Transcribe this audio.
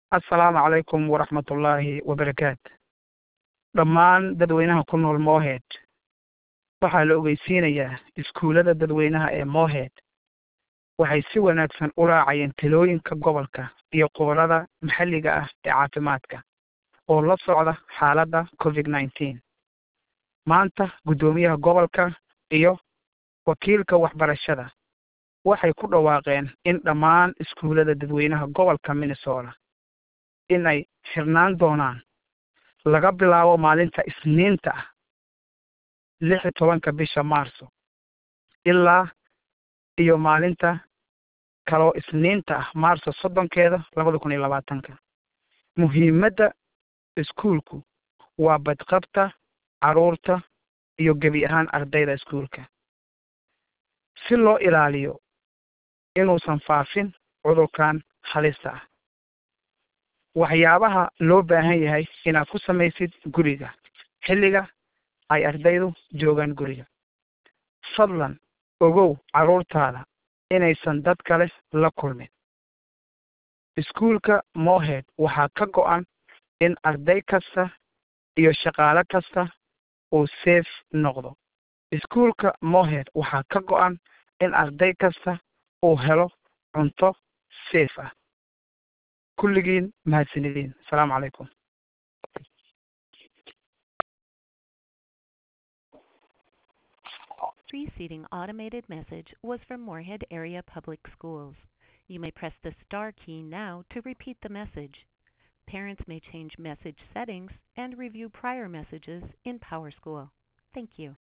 assalaamu calaykum waraxmatullaahi wabarakaatu dhammaan dadweynaha ku nool mohead waxaa la ogeysiinayaa iskuullada dadweynaha ee mohead waxay si wanaagsan u raacayeen talooyinka gobolka iyo qubarada maxalliga ah ee caafimaadka oo la socda xaaladda covid nineteen maanta guddoomiyaha gobolka iyo wakiilka waxbarashada waxay ku dhawaaqeen in dhammaan iskuullada dadweynaha gobolka minnesota in ay xirnaan doonaan laga bilaabo maalinta isniinta ah lix iyo tobanka bisha maarso ilaa iyo maalinta kaloo isniinta ah maarso soddonkeeda labada kun iyo labaatanka muhiimadda iskuulku waa badqabta carruurta iyo gebi ahaan ardayda iskuulka si loo ilaaliyo inuusan faafin cudurkan halista ah waxyaabaha loo baahan yahay inaad ku samaysid guriga xilliga ay ardaydu joogaan guriga fadlan ogow carruurtaada inaysan dad kale la kulmin iskuulka mohead waxaa ka go-an in arday kasta iyo shaqaale kasta uu safe noqdo iskuulka mohead waxaa ka go-an in arday kasta uu helo cunto safe ah kulligiin mahadsanidin asalaamu calaykum Preceding automated message was from Moorhead Area Public Schools. You may press the star key now to repeat the message. Parents may change message settings and review prior messages in PowerSchool. Thank you.